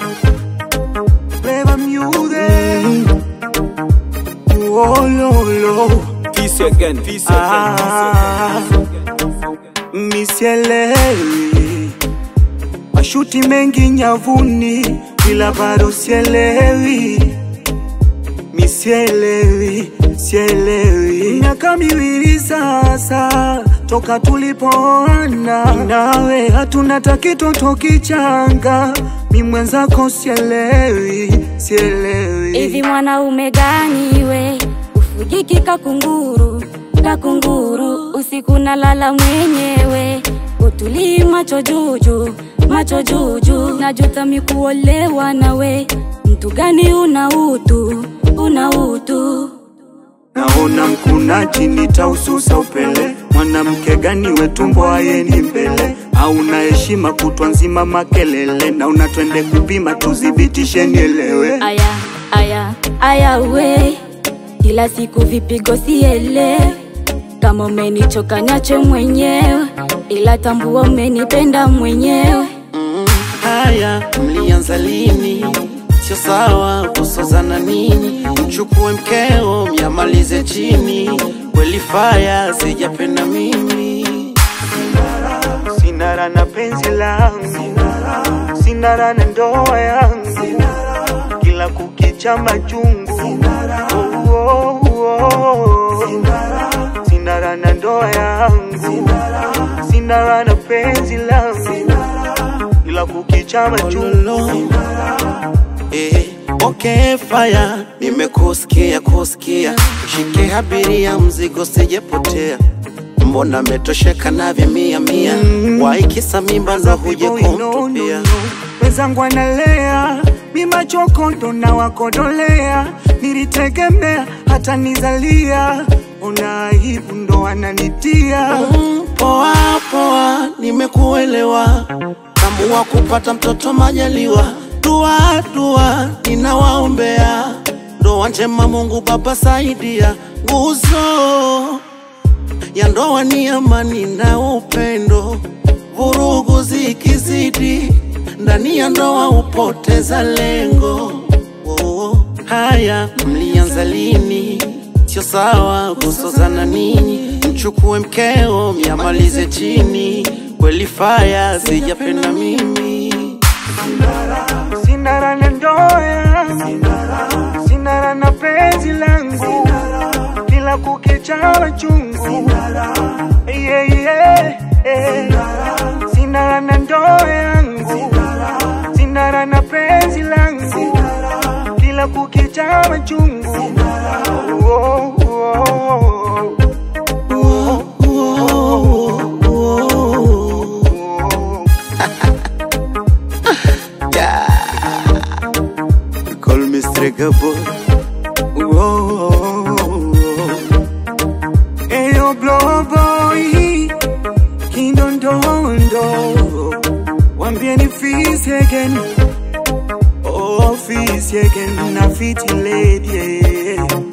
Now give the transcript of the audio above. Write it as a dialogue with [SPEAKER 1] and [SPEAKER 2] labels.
[SPEAKER 1] Flavor music. Oh, lo, lo.
[SPEAKER 2] Peace again, peace
[SPEAKER 1] Ah, misielewi mashuti mengi nyavuni, ila bado sielewi, misielewi, sielewi. Miaka miwili sasa toka tulipoana, nawe hatuna takitoto kichanga, mi mwenzako sielewi, sielewi.
[SPEAKER 3] Hivi mwanaume gani we ufugiki kakunguru kakunguru, usiku nalala mwenyewe, utulii macho juju macho juju, najuta mikuolewa nawe, mtu gani una utu una utu
[SPEAKER 1] Naona mkunaji nitaususa upele, mwanamke gani we tumbo ayeni mbele, au na heshima kutwa nzima makelele, na unatwende kupima tuzibitishe nielewe.
[SPEAKER 3] aya aya aya we kila siku vipigo siele kama umenichoka nyache mwenyewe ila tambua umenipenda mwenyewe
[SPEAKER 4] Haya, mlianza lini? Sio sawa kusozana ninyi, mchukue mkeo myamalize chini. Kweli faya sijapenda mimi
[SPEAKER 1] Sinara na penzi langu, sinara na ndoa yangu, kila kukicha majungu. Oh, oh, oh. Sinara na ndoa yangu, sinara na penzi langu, kila kukicha majungu.
[SPEAKER 4] Lolo. Eh, okay fire, nimekusikia kusikia, shike abiria mzigo sijepotea, mbona metosheka na vya mia mia, waikisa mimba ndo huje kumtupia
[SPEAKER 1] wenzangu analea mima chokondo na wakodolea nilitegemea hata nizalia ona aibu ndo ananitia
[SPEAKER 4] Mm, Poa poa, nimekuelewa. Tambua kupata mtoto majaliwa. Dua dua, ninawaombea ndoa njema, Mungu Baba saidia. Nguzo ya ndoa ni amani na upendo, vurugu zikizidi ndani ya ndoa upoteza lengo. Oh, haya mlianza lini? Sio sawa kusozana ninyi, mchukue mkeo myamalize chini. Kweli faya sijapenda mimi
[SPEAKER 1] sinara na ndoa yangu sinara na penzi langu kila kukicha machungu yeah, yeah, yeah. sinara na ndoa yangu sinara na penzi langu kila kukicha machungu oh, oh, oh.
[SPEAKER 4] Oh, oh, oh, oh. Yeah. Call me Strega boy.
[SPEAKER 1] Eyo blow boy Kindondondo Wambie ni fisi again Oh fisi again Na fiti lady yeah.